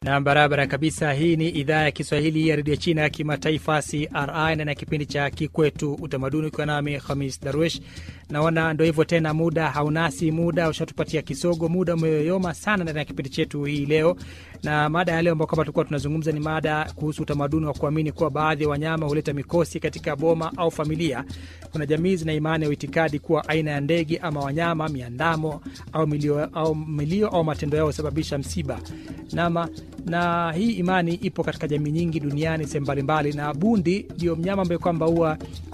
na barabara kabisa. Hii ni idhaa ya Kiswahili ya redio China ya kimataifa CRI na na kipindi cha Kikwetu Utamaduni, ukiwa nami Hamis Darwish. Naona ndo hivyo tena, muda haunasi, muda ushatupatia kisogo, muda umeyoyoma sana ndani ya kipindi chetu hii leo. Na mada ya leo ambao kama tulikuwa tunazungumza ni mada kuhusu utamaduni wa kuamini kuwa baadhi ya wanyama huleta mikosi katika boma au familia. Kuna jamii zina imani au itikadi kuwa aina ya ndege ama wanyama, miandamo au milio au, milio, au matendo yao husababisha msiba nama na hii imani ipo katika jamii nyingi duniani sehemu mbalimbali, na bundi ndio mnyama ambaye kwamba huwa